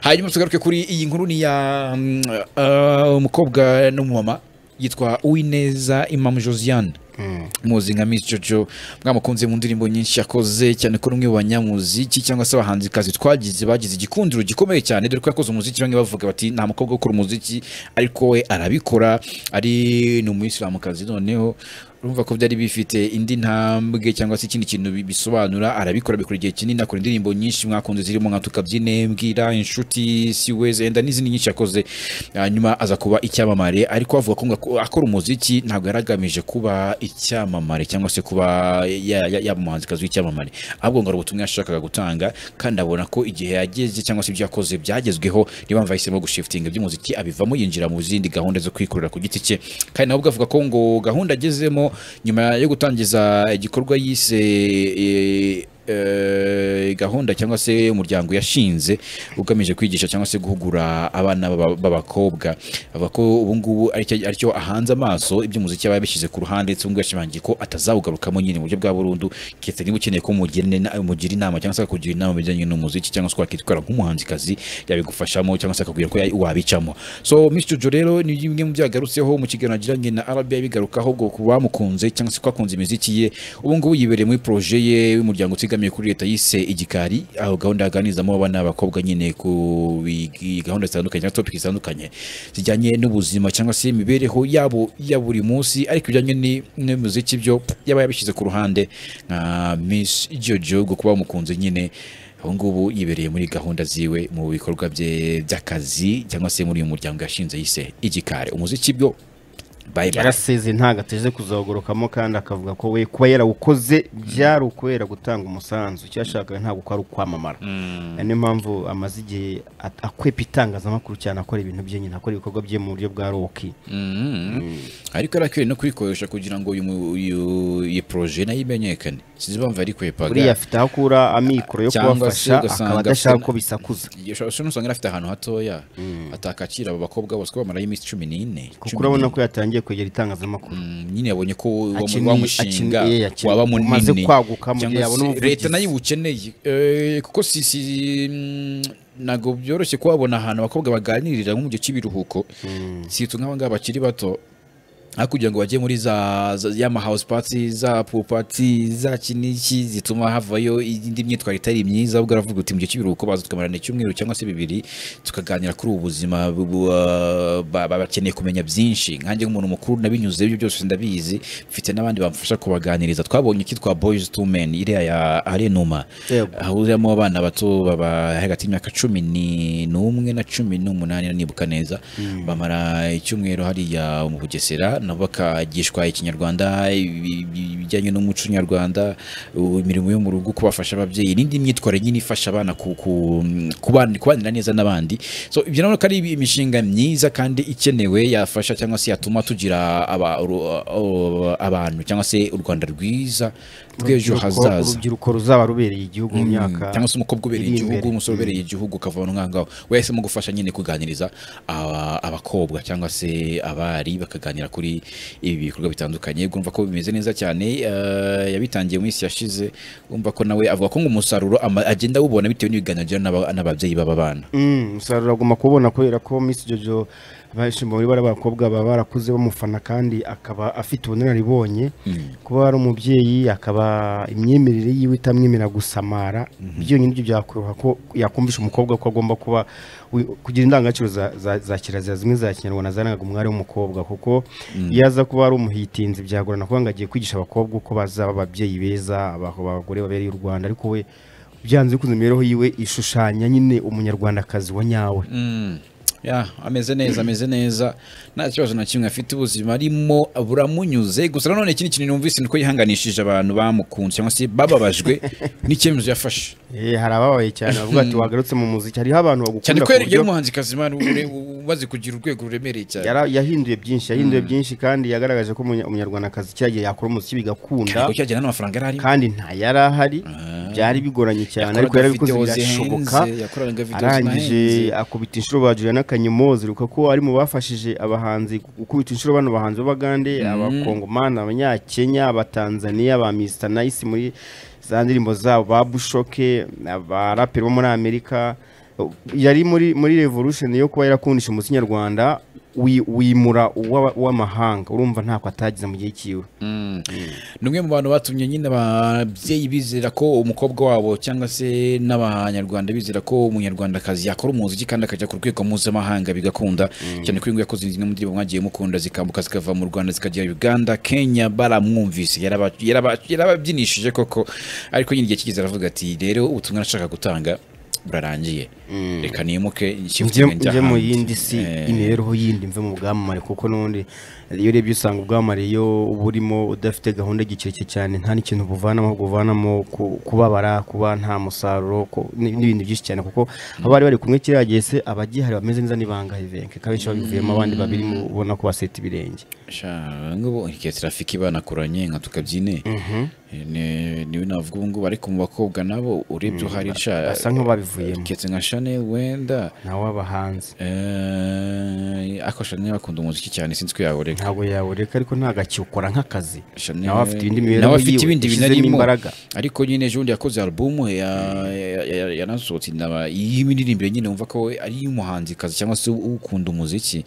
hanyuma tugaruke kuri iyi nkuru ni ya mm, uh, umukobwa n'umumama yitwa uwineza imamu josiane muzi nka Miss Jojo mwamukunze mu ndirimbo nyinshi yakoze cyane ko rumwe mu banyamuziki cyangwa se abahanzikazi twagize bagize igikundiro gikomeye cyane dore ko yakoze umuziki bamwe bavuga bati nta mukobwa ukora umuziki ariko we arabikora ari ni umuyisilamukazi noneho urumva ko byari bifite indi ntambwe cyangwa se ikindi kintu bi- bisobanura arabikora bikora igihe kinini akora indirimbo nyinshi mwakunze zirimo nka tukabyine mbwira inshuti siwe zenda n'izindi nyinshi yakoze hanyuma aza kuba icyamamare ariko avuga ko ngo akora umuziki ntabwo yari agamije kuba icyamamare cyangwa se kuba ya- ya- yaba umuhanzikazi w'icyamamare ahubwo ngo hari ubutumwa yashakaga gutanga kandi abona ko igihe yageze cyangwa se ibyo yakoze byagezweho niyo mpamvu yahisemo gushifitinga iby'umuziki abivamo yinjira mu zindi gahunda zo kwikorera ku giti cye kandi nawe ubwo avuga ko ngo gahunda agezemo nyuma yo gutangiza igikorwa yise eh, eh, gahunda cyangwa se umuryango yashinze ugamije kwigisha cyangwa se guhugura abana b'aba- b'abakobwa avuga ko ubu ngubu aricyo aricyo ahanze amaso iby'umuziki aba yabishyize ku ruhande ndetse ubu ngubu yashimangiye ko atazawugarukamo nyine mu buryo bwa burundu keretse niba ukeneye ko umugira ina- umugira inama cyangwa se akakugira inama mu bijyanye n'umuziki cyangwa se wakitwara nk'umuhanzikazi yabigufashamo cyangwa se akakubwira ko ya- wabicamo so Miss Jojo rero ni bimwe mu byo yagarutseho mu kiganiro yagiranye na RBI bigarukaho ngo ku bamukunze cyangwa se kwakunze imiziki ye ubu ngubu yibereye muri projet ye y'umuryango utigamiye kuri leta yise igikari aho gahunda yaganirizamo abana b'abakobwa nyine ku bigi- gahunda zitandukanye na topic zitandukanye zijyanye n'ubuzima cyangwa se imibereho yabo ya buri munsi ariko bijyanye ni- n'umuziki byo yaba yabishyize ku ruhande nka Miss Jojo ngo kuba bamukunze nyine ubu ngubu yibereye muri gahunda ziwe mu bikorwa bye by'akazi cyangwa se muri uyu muryango yashinze yise igikari umuziki bwo bayi bayi yaraseze ntabwo ateze kuzawugurukamo kandi akavuga ko we kuba yarawukoze byari ukubera gutanga umusanzu icyo yashakaga ntabwo ko ari ukwamamara niyo mpamvu amaze igihe at- akwepa itangazamakuru cyane akora ibintu bye nyine akora ibikorwa bye mu buryo bwa roki ariko arakwiye no kuyikoresha kugira ngo uyu mu- uyu- iyi poroje nayo imenyekane sinzi impamvu ari kwepaga buriya afite aho akura amikoro yo Cyangwa se kubafasha ugasanga akaba adashaka afite- ko bisakuza iyo shusho nusanga yari afite ahantu hatoya atakakira abo bakobwa bose ko bamarayo iminsi cumi n'ine kuko cumi urabona n'ine. ko yatangiye kwegera itangazamakuru Mm, nyine yabonye ko wa- Akeneye- wa mushinga akeneye- akeneye- waba umaze munini kwaguka mu gihe Cyangwa yabona se ubuvugizi. leta nayo iwukeneye Eh, kuko si si mm, ntabwo byoroshye kuhabona ahantu abakobwa baganirira nko mu gihe cy'ibiruhuko situ nk'aba ngaba bakiri bato aho kugira ngo bajye muri za, za yama house party za pool party za kiniki zituma havayo indi myitwarire itari myiza ahubwo aravuga uti mu gihe cy'ibiruhuko baza tukamarana icyumweru cyangwa se bibiri tukaganira kuri ubu buzima bu- bu- ah, ba- ba- bakeneye kumenya byinshi nkanjye nk'umuntu mukuru nabinyuze ibyo byose ndabizi mfite n'abandi bamfasha kubaganiriza twabonye kitwa boys to men iriya ya arenuma Yego. hahuriyemo abana bato baba hagati y'imyaka cumi ni- n'umwe na cumi n'umunani nibuka neza bamara icyumweru hariya mu bugesera nabo bakagishwa ikinyarwanda ibi- ibi- ibijyanye n'umuco nyarwanda u- imirimo yo mu rugo kubafasha ababyeyi n'indi myitwarire nyine ifasha abana ku- ku- kubana- kubanira neza n'abandi so ibyo nabona ko ari imishinga myiza kandi ikenewe yafasha cyangwa se yatuma tugira aba- uru- aba- abantu cyangwa se u rwanda rwiza rw'ejo Urubyiruko- hazaza urubyiruko ruzaba rubereye igihugu mu myaka cyangwa se umukobwa ubereye iri igihugu imbere. umusore ubereye igihugu ukavana umwangaho wahisemo gufasha nyine kuganiriza aba- abakobwa cyangwa se abari bakaganira kuri ibi bikorwa bitandukanye urumva ko bimeze neza cyane eh, yabitangiye mu minsi yashize urumva ko nawe avuga ko ngo umusaruro ama- agenda awubona bitewe n'ibiganiro agira n'aba- n'ababyeyi b'aba bana Mm, umusaruro agomba kubona kubera ko Miss Jojo abashimba muri bari bakobwa baba barakuze bamufana kandi akaba afite ubunararibonye kuba ari umubyeyi akaba imyemerere yiwe itamwemerera gusamara byonyine ibyo byakoroha ko yakumvisha umukobwa ko agomba kuba wi- kugira indangagaciro za- za- za kirazira zimwe za kinyarwanda zarangaga umwari w'umukobwa kuko iyo aza kuba ari umuhitinzi byagorana kuba ngo agiye kwigisha abakobwa uko bazaba ababyeyi beza aba- abagore babereye u Rwanda ariko we byanze bikunze imibereho yiwe ishushanya nyine umunyarwandakazi wa nyawe Mm. ya ameze neza ameze neza nta kibazo na kimwe afite ubuzima arimo buramunyuze gusa nanone ikindi kintu numvise ni uko yihanganishije abantu bamukunze cyangwa se bababajwe n'icyemezo yafashe Eh, hari ababaye cyane bavuga ati wagarutse mu muziki hariho abantu cyane bagukunda ko ku yari buryo umuhanzi kazimana umaze kugira urwego ruremereye cyane yara- yahinduye byinshi yahinduye byinshi kandi yagaragaje ko umunya- umunyarwandakazi cyagiye yakora umuziki bigakunda ariko cyagira n'amafaranga yari arimo kandi nta yari ahari byari bigoranye cyane ariko Yakoraga yarabikoze videwo birashoboka zihenze, yakoraga videwo arangije zinahenze. akubita inshuro ba Juliana Kanyemo ziruka ko ari mu bafashije abahanzi gukubita inshuro bano bahanzi b'Abagande abakongomani abanyakenya abatanzaniya ba Mr Nice muri za ndirimbo zabo ba Bushoke abaraperi bo muri Amerika yari muri muri revolution yo kuba yarakundisha umuco nyarwanda wi- wimura uwa- uw'amahanga urumva ntako atagize mu gihe cyiwe ni umwe mu bantu batumye nyine ababyeyi bizera ko umukobwa wabo cyangwa se n'abanyarwanda bizera ko umunyarwandakazi yakora umuziki kandi akajya ku rwego mpuzamahanga bigakunda cyane ko ingo yakoze zimwe mu ndirimbo mwagiye mukunda zikambuka zikava mu rwanda zikajya uganda kenya baramwumvise yaraba- yaraba- yarababyinishije koko ariko nyine igihe kigeze aravuga ati rero ubutumwa nashaka gutanga burarangiye reka nimuke njye nshyire njye mu yindi si Eh. imibereho yindi mve mu bwamamare kuko n'ubundi iyo urebye usanga ubwamamare iyo burimo udafite gahunda gikirekire cyane nta n'ikintu buvanamo ahubwo buvanamo ku- kubabara kuba nta musaruro ku- ni- n'ibindi byinshi cyane kuko abari bari kumwe kiriya gihe se abagihari bameze neza ni bangahe benshi abenshi babivuyemo abandi babiri mu- ubona ko baseta ibirenge sha ngubu ikihe trafiki banakoranye nka tukabyine Ni- niwe navuga ubu ngubu ariko mu bakobwa nabo urebye uhari sha basa nk'ababivuyemo keretse nka shane wenda nawe abahanzi eh, ariko shane akunda umuziki cyane sinzi ko yawureka ntabwo yawureka ariko ntabwo akiwukora nk'akazi Shane- nawe afite ibindi nawe mibereho afite yiwe ibindi bintu yashyizemo arimo. imbaraga ariko nyine ejo bundi yakoze alubumu ya- ya- ya- yanasohotse inaba- y'imiririmbo nyine wumva ko ari iy'umuhanzikazi cyangwa se ukunda umuziki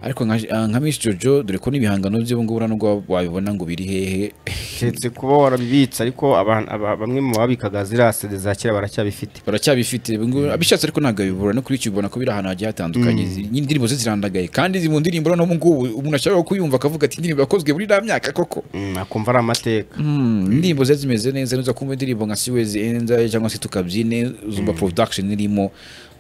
ariko nka nka Miss Jojo dore ko n'ibihangano bye ubu ngubu urabona nubwo wabibona ngo biri hehe keretse kuba warabibitse ariko abantu- aba- bamwe mu babikaga ziriya sede za kera baracyabifite baracyabifite ubu ngubu abishatse ariko ntabwo abibura no kuri YouTube ubona ko biri ahantu hagiye hatandukanye Izi- nyine indirimbo ze zirandagaye kandi izi mu ndirimbo no mu ngubu umuntu ashobora kuyumva akavuga ati indirimbo yakozwe muri iriya myaka koko Mm, akumva ari amateka Mm, indirimbo ze zimeze neza nuza kumva indirimbo nka siwezi enza cyangwa se tukabyine zumva production irimo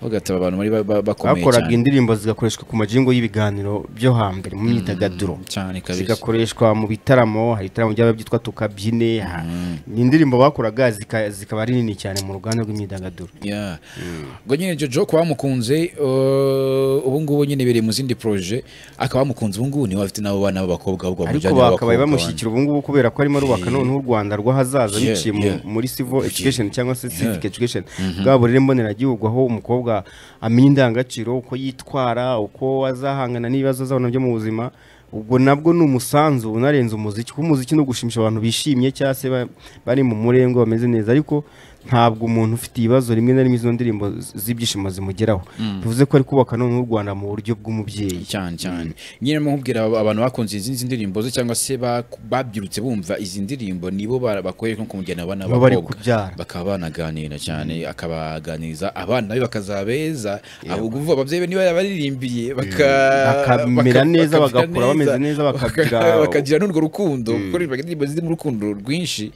bagataba abantu bari ba- ba- bakomeye bakoraga cyane indirimbo zigakoreshwa ku majingo y'ibiganiro byo hambere mu myidagaduro cyane kabisa zigakoreshwa mu bitaramo hari ibitaramo byaba byitwa tukabyine ha- ni indirimbo bakoraga zika- zikaba ari nini cyane mu ruganda rw'imyidagaduro Yeah. ubwo nyine jojo kuba bamukunze uh, ubu ngubu nyine biri mu zindi proje akaba bamukunze ubu ngubu niwe bafite n'abo bana b'abakobwa ahubwo ariko bamujyane bakabaye n'abakobwa bamushyigikira ubu ngubu kubera ko arimo arubaka noneho u rwanda rw'ahazaza Yeah, biciye mu- yeah. muri civil education cyangwa se civic education bwa burere mboneragihugu aho umukobwa amenya indangagaciro uko yitwara uko azahangana n'ibibazo azabona byo mu buzima ubwo nabwo ni umusanzu unarenze umuziki kuko umuziki ni ugushimisha abantu bishimye cyangwa se ba- bari mu murengwe bameze neza ariko ntabwo umuntu ufite ibibazo rimwe na rimwe izo ndirimbo z- z'ibyishimo zimugeraho bivuze ko ari kubaka noneho u rwanda mu buryo bw'umubyeyi cyane cyane nyine mubwira aba- abantu bakunze izi ndirimbo ze cyangwa se ba- babyirutse bumva izi ndirimbo nibo bara- bakoreye nko kumujyana abana Nibo bari b'abakobwa kubyara. bakaba banaganira cyane akabaganiriza abana be bakazaba beza abo kuvuga ababyeyi be niba yarabaririmbiye baka Bakamera baka- bakamera neza, bagakura bameze neza, baka- bakagira- bakagira n'urwo rukundo kuko riba indirimbo ziri mu rukundo rwinshi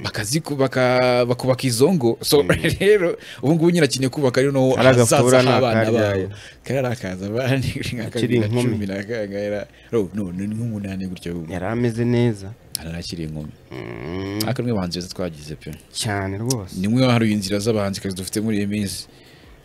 bakaziku- baka- bakubaka izo ngo so rero ubu ngubu nyine akeneye kubaka rero no Ari agafura ahazaza h'abana n'akaryayo. babo karakaza bari nka Akiri kabiri inkumi. cumi na kangahe ra- ro- no ni nk'umunani gutyo yari ameze neza arakiri inkumi ariko ni abahanzi beza twagize pe cyane rwose ni mwe hari inzira z'abahanzikazi dufite muri iyi minsi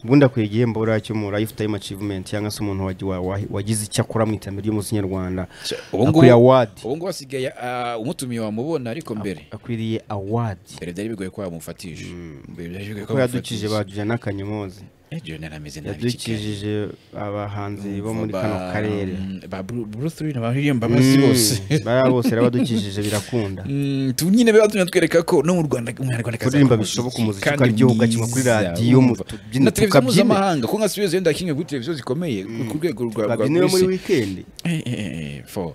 ubundi akwiye igihembo buriya cyo mu lifetime achievement cyangwa se umuntu wagi- wa- wa- wagize icyo akora mu iterambere ry'umuco nyarwanda ubu akwiriye ngubu award ubu ngubu asigaye ah, umutumiye wamubona ariko mbere akwiriye award mbere byari bigoye ko yamufatisha mbere byari bigoye ko kuko yadukije yamufatisha baduje n'akanyomozi Eh, Junior narameze nabi kigali yadukijije abahanzi bo muri Ba- kano karere mm, ba Bru- Bruce Lee n'abaririmba basi bose Mm, bariya bose rero badukijije birakunda Mm, tu nyine biba tumenya twereka ko no mu Rwanda umunyarwanda akazamuka Kuririmba bishoboka umuziki ukaryoha ugakinwa kuri mwiza, radiyo, mu wumva. tubyina, na televiziyo tukabyina. mpuzamahanga ko nka Suez yenda kimwe kuri televiziyo zikomeye ku rwego rwa rwa babyiniwe muri buri isi. wikendi Eh, eh, eh, fo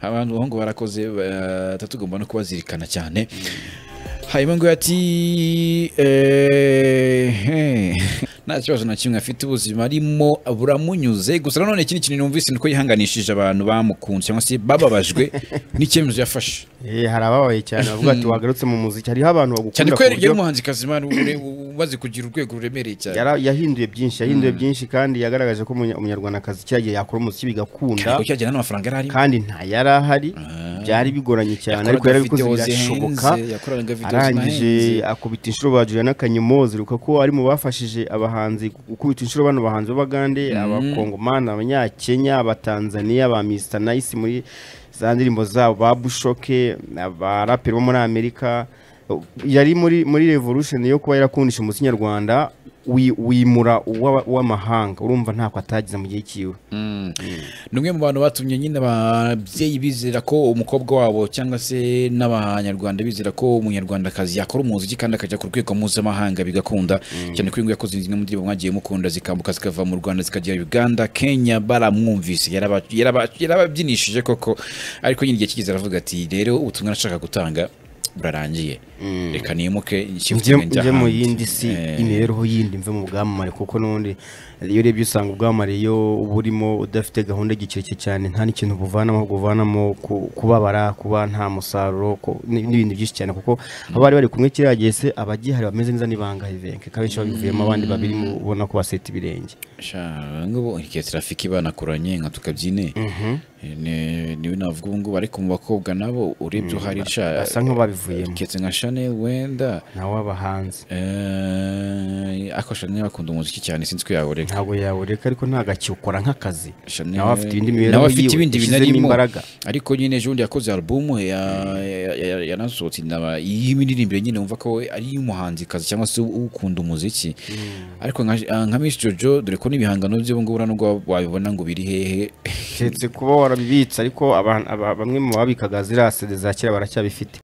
abantu bahungu barakoze eh, tatugomba no kubazirikana cyane hanyuma ngo ati eh, eh, nta kibazo na kimwe afite ubuzima arimo buramunyuze gusa nanone ikindi kintu numvise ni uko yihanganishije abantu bamukunze cyangwa se bababajwe n'icyemezo yafashe Eh, hari ababaye cyane bavuga ati wagarutse mu muziki hariho abantu cyane bagukunda ko ku yari buryo umuhanzikazi man ure- umaze kugira urwego ruremereye cyane yara- yahinduye byinshi yahinduye byinshi kandi yagaragaje ko umunya- umunyarwandakazi cyagiye yakora umuziki bigakunda ariko cyagira n'amafaranga yari arimo kandi nta yari ahari byari bigoranye cyane ariko Yakoraga yarabikoze videos birashoboka zihenze, yakoraga videos arangije zihenze. akubita inshuro ba Juliana Kanyomozi uruka ko ari mu bafashije abahanzi gukubita inshuro bano bahanzi b'Abagande abakongomani abanyakenya abatanzaniya ba Mr Nice muri za ndirimbo zabo ba Bushoke abaraperi bo muri Amerika yari muri muri revolution yo kuba yarakundisha umuco nyarwanda wi- wimura uwa- uw'amahanga urumva ntako atagize mu gihe cyiwe ni umwe mu bantu batumye nyine ababyeyi bizera ko umukobwa wabo cyangwa se n'abanyarwanda bizera ko umunyarwandakazi yakora umuziki kandi akajya ku rwego mpuzamahanga bigakunda cyane ko uyu nguyu yakoze zimwe mu ndirimbo mwagiye mukunda zikambuka zikava mu rwanda zikajya uganda kenya baramwumvise yaraba- yaraba- yarababyinishije koko ariko nyine igihe kigeze aravuga ati rero ubutumwa nashaka gutanga burarangiye reka nimuke nshyirwe njya njye mu ahandi." yindi si Eh, imibereho yindi mve mu bwamamare kuko n'ubundi iyo urebye usanga ubwamamare iyo burimo udafite gahunda igicereke cyane nta n'ikintu buvanamo ahubwo buvanamo ku- kubabara kuba nta musaruro ku- ni- n'ibintu byinshi cyane kuko abari bari kumwe kiriya gihe se abagihari bameze neza n'ibangahe benke kabenshi babivuyemo abandi babiri ubona ko baseta ibirenge sha ngubu igihe trafiki banakoranye nka tukabyine Ne- niwe navuga ubu ngubu ariko mu bakobwa nabo urebye uhari sha basa nk'ababivuyemo keretse nka shane wenda nawe aba hanze eh, ariko shane bakunda umuziki cyane sinzi ko yawureka ntabwo yawureka ariko ntagakiye ukora nk'akazi Shane- nawe afite ibindi nawe mibereho afite yiwe ibindi bintu yashyizemo arimo. imbaraga ariko nyine ejo bundi yakoze alubumu ya- ya- ya- yanasohotse inama y'imiririmbo nyine wumva ko we ari iy'umuhanzikazi cyangwa se ukunda umuziki ariko nka nka Miss Jojo dore ko n'ibihangano bye ubu ngubu nubwo wabibona ngo biri hehe keretse kuba warabibitse ariko abantu- aba- bamwe mu babikaga ziriya sede za kera baracyabifite